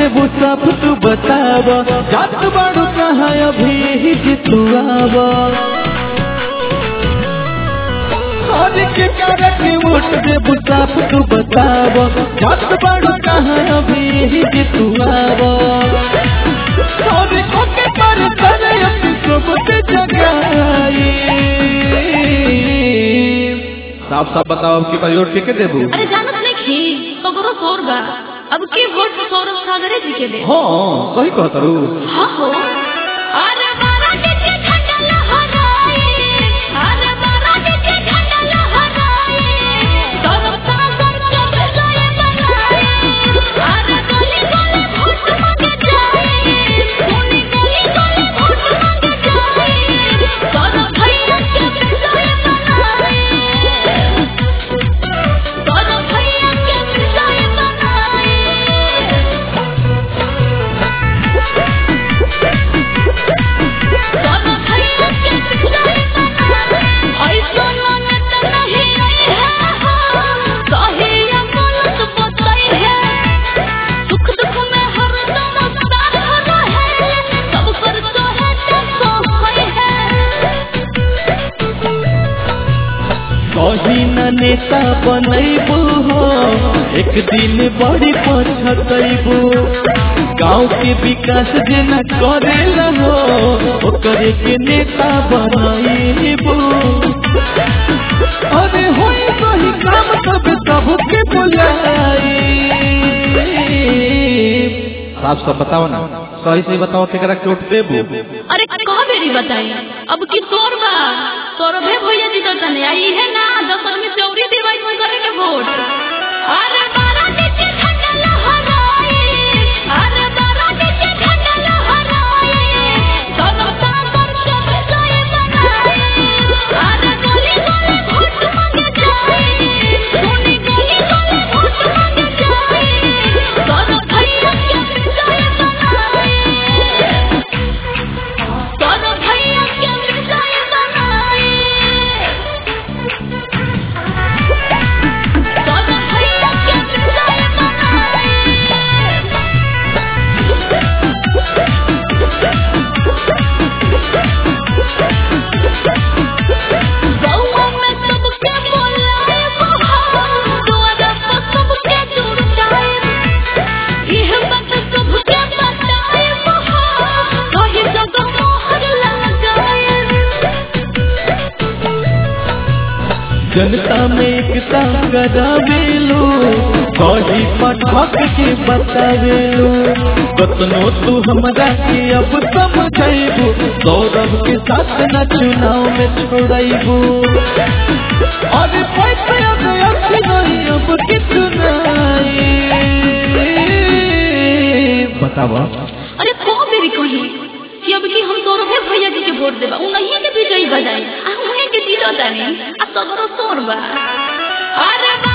देबू सब तू बताब जात बाड़ू कहाँ अभी जे तू आब और के कारण के वोट देबू सब तू बताब जात बाड़ू कहाँ अभी जे तू आब और कोके पर करे अपनी सबके जगाई साफ साफ बताओ अब की बार वोट के देबू अरे जानत नहीं खी सगरो शोर बा अब के वोट सौरभ सागरे जी के दे हाँ सही कहता रू हाँ हो अरे बारा के झंडा लहराए अरे बारा के झंडा लहराए सौरभ सागर के विजय बनाए अरे गली गली वोट मांगे जाए सोनी गली गली वोट मांगे जाए सौरभ भैया के विजय बनाए सौरभ भैया के विजय बनाए सौरभ भैया के विजय बनाए ऐसो ननद नहीं आई है कहिया बोलत बतई है सुख दुख में हरदम साथ रहे सब कर तोहे तो सोहई है कही न नेता बनैबू हो एक दिन बड़ी पछतैबू गाँव के विकास जे न करेला हो ओकरे के नेता बनैबू अरे होई सही काम सब सबके बुलाई साफ साफ बताओ ना सही सही बताओ केकरा के वोट देबू अरे कह बेरी बताई अब की तोर बा सौरभे भैया जी तो तने आई है ना दस आदमी चौरी देवाई कोई करे के वोट अरे बारा के झंडा लहराए अरे बारा के झंडा लहराए सौरभ सागर के विजय बनाए अरे गली गली वोट मांगे जाए सोनी गली गली वोट मांगे जाए सौरभ भैया के विजय बनाए सौरभ भैया के विजय बनाए सौरभ भैया के विजय बनाए गौवा में सबके बोलाए बहार द्वारा पर सबके जुड़ जाए यह बात सबके बताए बहार कहीं जगह मोहर लगाए जनता में एकता करावेलो कही पठक के बतावेलो कतनो तू हमरा के अब समझैबू सौरभ के साथ न चुनाव में छोड़ैबू अरे पैसे अब अच्छी नहीं अब के चुनाई बतावा अरे को बेरी कही कि अब की हम सौरभे भैया जी के वोट देबा उन्हीं के विजयी बजाई आ उन्हीं के जीतो तानी आ सगरो सोर बा अरे बा